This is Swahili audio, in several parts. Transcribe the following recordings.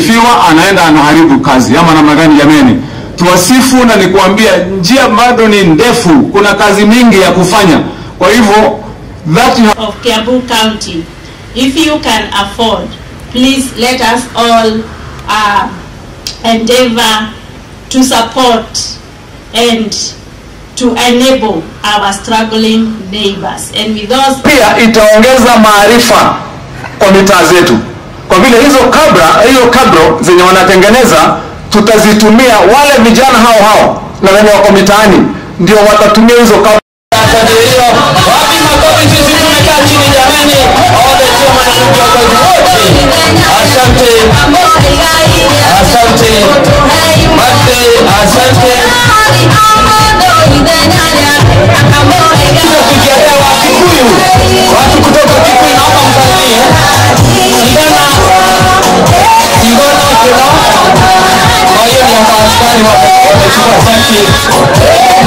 akisifiwa anaenda anaharibu kazi ama namna gani? Jameni, tuwasifu na nikuambia, njia bado ni ndefu, kuna kazi mingi ya kufanya. Kwa hivyo that you of Kiambu County. If you can afford, please let us all uh, endeavor to support and to enable our struggling neighbors. And with those pia itaongeza maarifa kwa mitaa zetu, kwa vile hizo kabra hiyo kabro zenye wanatengeneza tutazitumia wale vijana hao hao na wenye wako mitaani ndio watatumia hizo kabro. Kadirio, wapi makofi? Sisi tumekaa chini jamani, wote sio viongozi wote. Asante, asante Mate, asante. Tukiendea Wakikuyu, watu kutoka Kikuyu, naomba msalimie. Sigana, Sigana, Kino. Kwa hiyo ni hapa askari wamechukua asante.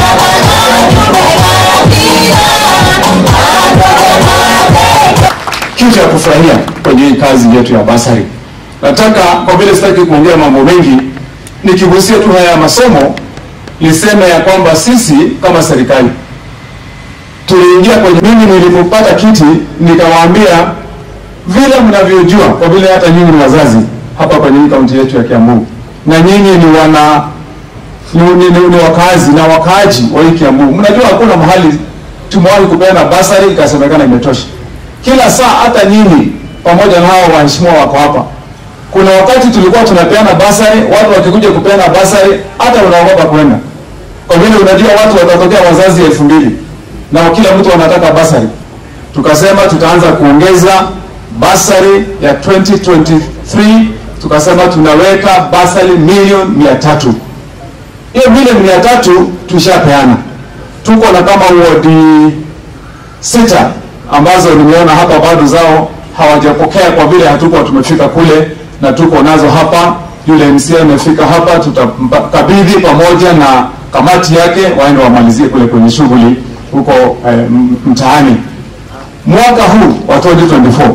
kitu ya kufurahia kwenye hii kazi yetu ya basari. Nataka kwa vile sitaki kuongea mambo mengi, nikigusia tu haya ya masomo, niseme ya kwamba sisi kama serikali tuliingia kwenye, mimi nilipopata kiti nikawaambia vile mnavyojua, kwa vile hata nyinyi ni wazazi hapa kwenye hii kaunti yetu ya Kiambu na nyinyi ni wana ni, ni, ni, ni wakazi na wakaaji wa hii Kiambu, mnajua hakuna mahali tumewahi kupeana basari ikasemekana imetosha kila saa hata nyinyi pamoja na hao waheshimiwa wako hapa. Kuna wakati tulikuwa tunapeana basari, watu wakikuja kupeana basari hata unaogopa kwenda, kwa vile unajua watu watatokea wazazi elfu mbili na kila mtu anataka basari. Tukasema tutaanza kuongeza basari ya 2023 tukasema tunaweka basari milioni mia tatu. Hiyo milioni mia tatu tushapeana, tuko na kama wodi sita ambazo nimeona hapa bado zao hawajapokea kwa vile hatukuwa tumefika kule, na tuko nazo hapa. Yule MCA amefika hapa, tutakabidhi pamoja na kamati yake waende wamalizie kule kwenye shughuli huko eh, m- mtaani. Mwaka huu wa 2024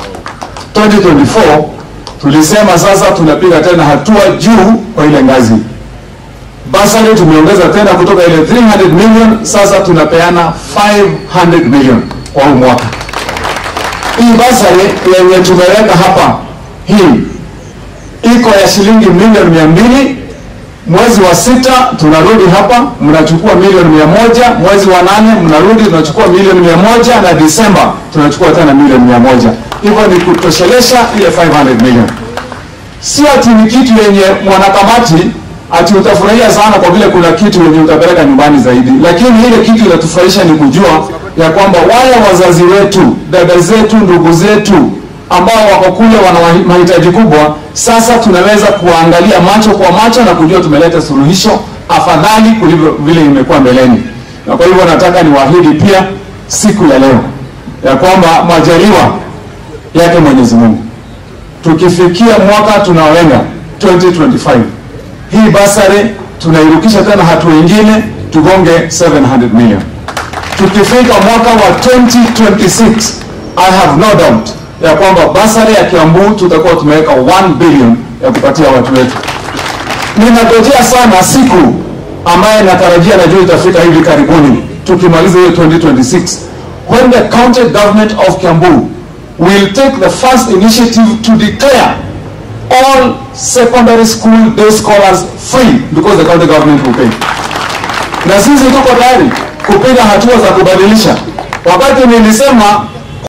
2024 tulisema sasa tunapiga tena hatua juu kwa ile ngazi basari tumeongeza tena kutoka ile 300 million sasa tunapeana 500 million kwa huu mwaka. Hii basari yenye tumeweka hapa hii iko ya shilingi milioni mia mbili. Mwezi wa sita tunarudi hapa, mnachukua milioni mia moja. Mwezi wa nane mnarudi, tunachukua milioni mia moja, na Disemba tunachukua tena milioni mia moja. Hivyo ni kutoshelesha ile 500 million si ati ni kitu yenye mwanakamati ati utafurahia sana kwa vile kuna kitu yenye utapeleka nyumbani zaidi, lakini ile kitu inatufurahisha ni kujua ya kwamba wale wazazi wetu, dada zetu, ndugu zetu ambao wako kule wana wahi- mahitaji kubwa, sasa tunaweza kuwaangalia macho kwa macho na kujua tumeleta suluhisho afadhali kuliko vile imekuwa mbeleni. Na kwa hivyo nataka niwaahidi pia siku ya leo ya kwamba majaliwa yake Mwenyezi Mungu tukifikia mwaka tunaoenda 2025 hii basari tunairukisha tena hatua ingine tugonge 700 million. Tukifika mwaka wa 2026 I have no doubt ya kwamba basari ya Kiambu tutakuwa tumeweka 1 billion ya kupatia watu wetu. Ninangojea sana siku ambaye natarajia najua itafika hivi karibuni tukimaliza hiyo 2026 when the county government of Kiambu will take the first initiative to declare all secondary school day scholars free because the county government will pay. Na sisi tuko tayari kupiga hatua za kubadilisha. Wakati nilisema